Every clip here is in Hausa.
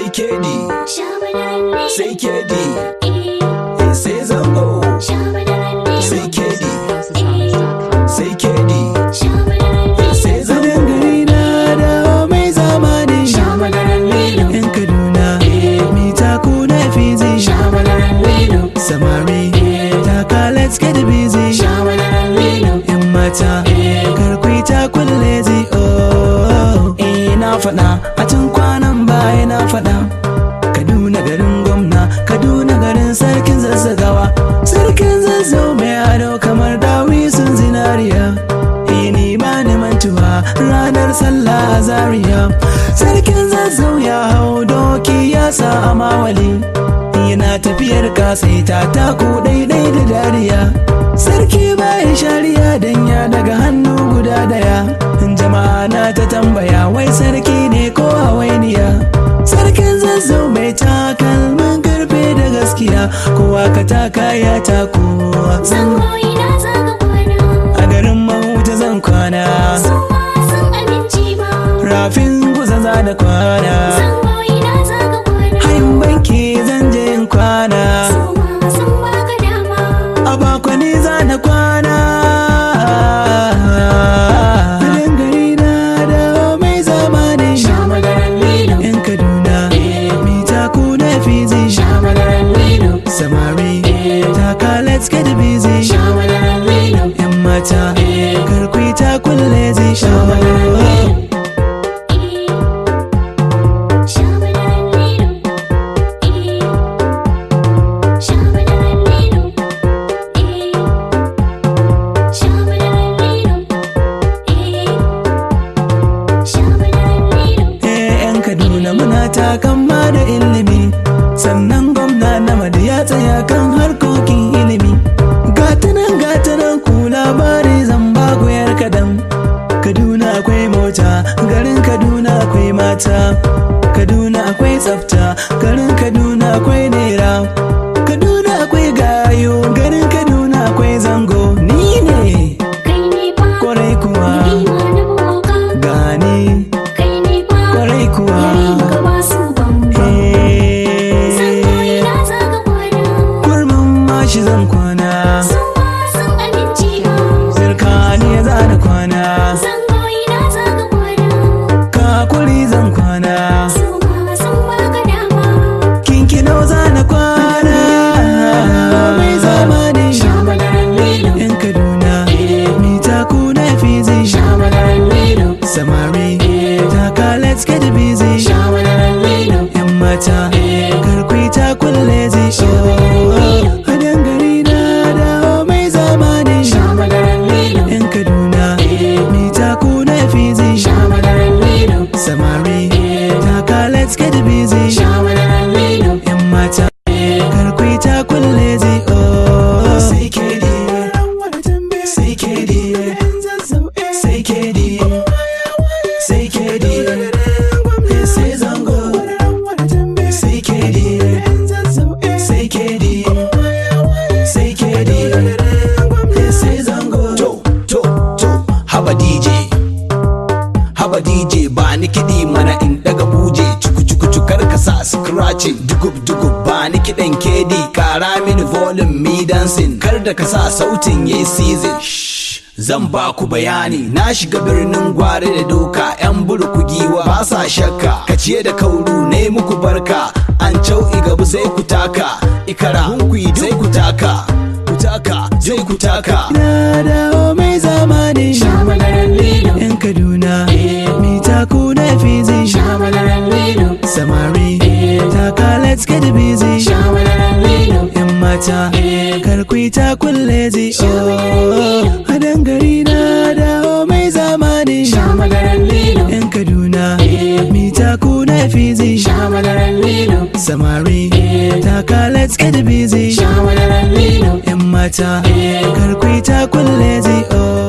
kedi sai kedi sai zango sai kedi sai kedi sai zango gari na dawo mai zamani yan kaduna mita kuna fizi samari taka let's get busy yan mata karkwai ta kulle zi oh eh na faɗa a tun kwanan baya na faɗa kaduna garin gwamna kaduna garin sarkin zazzagawa sarkin zazzau mai ado kamar dawi sun zinariya ini ba ni mantuwa ranar sallah a zaria sarkin zazzau ya hau doki ya sa a mawali yana tafiyar kasaita taku daidai da dariya sarki bayan shari'a dan ya daga hannu guda daya jama'a na ta tambaya wai sarki ne ko hawainiya sarkin zazzau mai takalmin karfe da gaskiya kowa ka taka ya tako a garin mahuta zan kwana rafin guza za da kwana hayin banki zan je in kwana a bakwani za na kwana Halin gari na dawo mai zamani yan kaduna mita kuna fizi samari taka let's get busy yan mata karkwi ta kulle zi Eh, yan kaduna muna takan ma da ilimi sannan gwamna na madu ya tsaya kan harkokin ilimi gatanan gatanan ku labari zan ba ku yar kadan kaduna akwai mota garin kaduna akwai mata kaduna akwai tsafta garin kaduna akwai nera kaduna akwai gayo garin kaduna akwai zango ni ne kwarai kuwa gani kwarai kuwa Eh, kurmin mashi zan kwana zirkani ya zana kwana kakuri zan kwana kinkino zana kwana mai zamani yan kaduna mita kuna fizi samari taka let's get busy yan mata karkwi ta kulle zi a dangare na dawo mai zamani yan kaduna mita kuna fizi samari taka let's get busy yan mata karkwi ta kulle zi sai kedi sai kedi sai kedi sai kedi sai zango sai kedi sai kedi sai kedi sai zango to to to haba dj haba dj ba ni kiɗi mana in daga buje cuku cuku cukar ka sa scratching dugub dugub ba ni kiɗan kedi kara mini volume mi dancing kar da ka sa sautin yayi season Shh, zan ba ku bayani na shiga birnin gwari da doka yan burku giwa ba sa shakka ka ciye da kauru ne muku barka an cau igabu sai ku taka ikara hunkuyi sai ku taka ku taka sai ku taka na dawo mai zamani yan kaduna mita kuna fizi samari taka let's get busy yan mata karkwi ta kulle zi a dangare na dawo mai zamani yan kaduna mita kuna fizi samari taka let's get busy yan mata karkwi ta kulle zi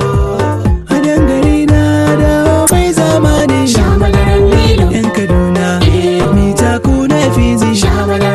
a dangare na dawo mai zamani yan kaduna mita kuna fizi